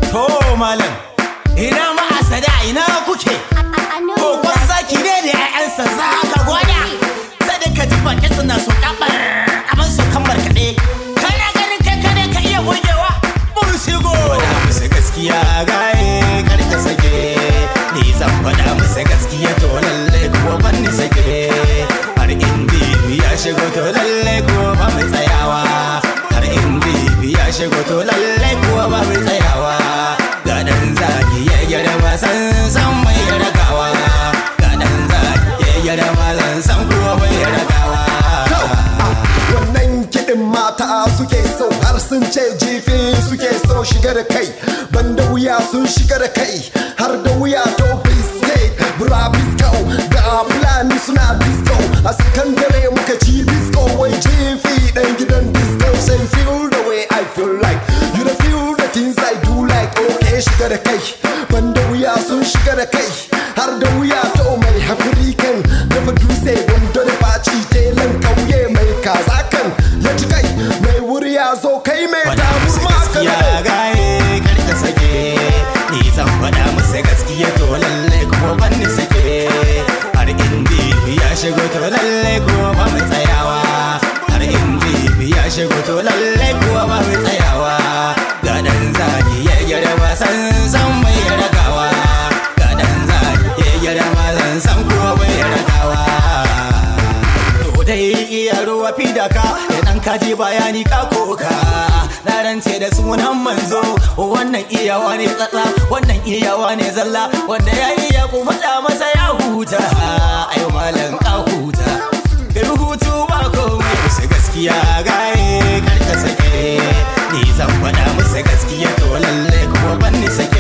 To malam, ina ma'asada ina kuke? Kokon zaki ne da 'ya'yansa za ka gwada. Sadaka ji baki suna so kabar kamar su kan barkaɗe. Kana ganin kai kare ka iya gogewa? Mun shigo. Faɗa musu gaskiya gaye kar ka sake. Ni zan faɗa musu gaskiya to lalle kuwa ban ni sake. Har in bibi ya shigo to lalle kuwa ba mu tsayawa. Har in bibi ya shigo to lalle kuwa ba mu tsayawa. Ga ɗan zaki ya gyara wasan san mai ragawa. Ga ɗan zaki ya gyara wasan san kuwa bai ragawa. wannan kiɗin mata suke so har sun ce jifi suke so shiga da kai banda wuya sun shiga da kai har da wuya to biskit bura bisko ga fulani suna disco a sakandare muka ci disco wai jifi dan gidan disco say feel the way I feel like you don't feel the things I do like okay shiga da kai banda wuya sun shiga da kai har da wuya to mai hakuri kan dafa dutse wando da baci telan kauye mai kaza kan ya ci kai mai wuri ya zo kai mai faɗa musu damar maka gaskiya gaye kar ka sake ni zan faɗa musu gaskiya to lalle kuma ban ni sake har in bibi ya shigo to lalle kuma ba mu tsayawa har in bibi ya shigo to lalle kuma ba mu tsayawa ga dan zaki ya gyara wasan san mai ragawa ga dan zaki ya gyara wasan san kuma bai ragawa To dai iya ruwa fi da ka idan ka ji bayani ka koka na rance da sunan manzo wannan iyawa ne tsatsa wannan iyawa ne zalla wanda ya iya ku faɗa masa ya huta ayo malam ka huta kai hutu ba komai musu gaskiya gaye kar ka sake ni zan faɗa musu gaskiya to lalle kuma ban ni sake